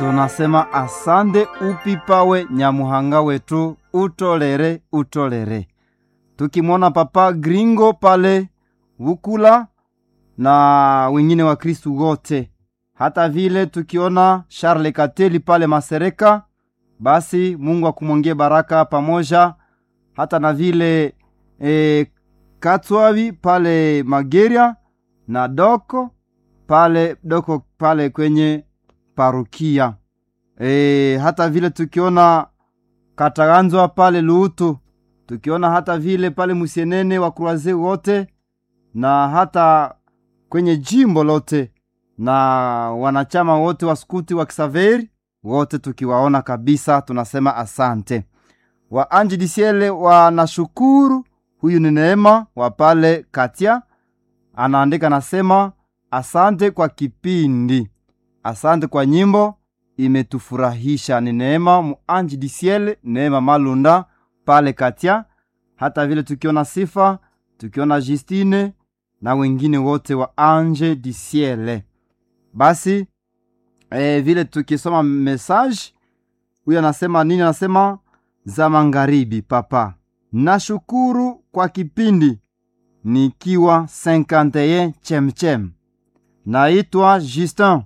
tunasema asante upipawe nyamuhanga wetu utolere utolere tukimwona papa gringo pale vukula na wengine wa kristu wote hata vile tukiona charle kateli pale masereka basi mungu akumwongie baraka pamoja hata na vile e, katswavi pale mageria na doko pale doko pale kwenye parukia e, hata vile tukiona kataganzwa pale luutu tukiona hata vile pale musienene wa kruaze wote na hata kwenye jimbo lote na wanachama wote wa skuti wa kisaveri wote tukiwaona kabisa tunasema asante wa anji disiele wanashukuru huyu ni neema wa pale katia anaandika nasema asante kwa kipindi asante kwa nyimbo imetufurahisha ni neema muanji disiele neema malunda pale katia hata vile tukiona sifa tukiona justine na wengine wote wa anje disiele basi e, vile tukisoma message huyu anasema nini anasema za magharibi papa nashukuru kwa kipindi nikiwa 51 chemchem naitwa justin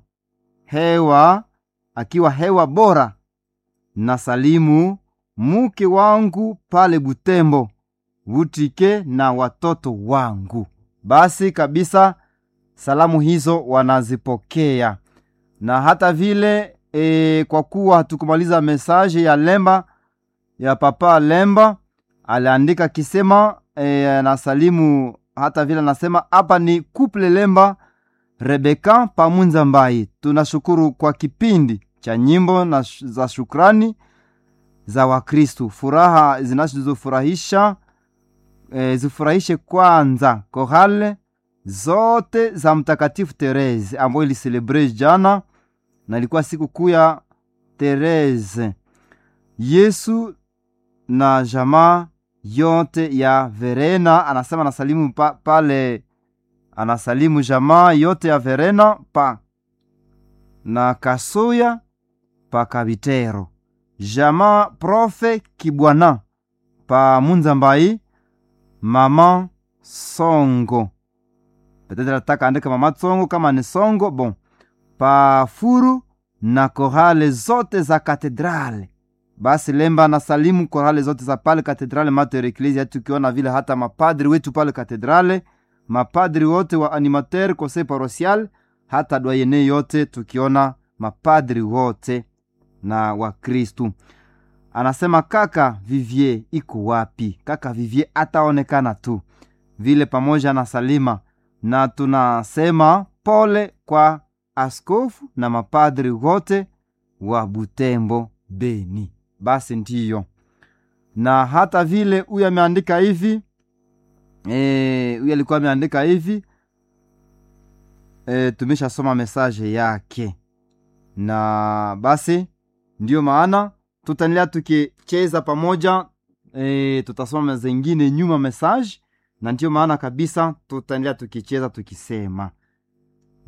hewa akiwa hewa bora na salimu muke wangu pale butembo vutike na watoto wangu basi kabisa salamu hizo wanazipokea na hata vile e, kwa kuwa hatukumaliza mesaje ya lemba ya papa lemba aliandika akisema e, anasalimu hata vile anasema hapa ni kuple lemba rebeka pamunza mbai tunashukuru kwa kipindi cha nyimbo na sh za shukrani za wakristu furaha zinazofurahisha e, zifurahishe kwanza korale zote za mtakatifu terese ambayo iliselebre jana na ilikuwa siku kuu ya terese yesu na jamaa yote ya verena anasema anasalimu pa, pale anasalimu jamaa yote ya verena pa na kasuya pa kabitero jamaa profe kibwana pa munzambai mama songo petetre nataka andika mama songo kama ni songo bon pa furu na korale zote za katedrale basi lemba na salimu korale zote za pale katedrale mater eklesia tukiona vile hata mapadri wetu pale katedrale mapadri wote wa animateur conseil paroisial hata dwayene yote tukiona mapadri wote na wakristu anasema kaka vivie iko wapi kaka vivie ataonekana tu vile pamoja na salima na tunasema pole kwa askofu na mapadri wote wa butembo beni basi ndiyo na hata vile huyu ameandika hivi huyu e, alikuwa ameandika hivi e, tumeshasoma mesaje yake na basi ndiyo maana tutaendelea tukicheza pamoja e, tutasoma zengine nyuma message na ndiyo maana kabisa tutaendelea tukicheza tukisema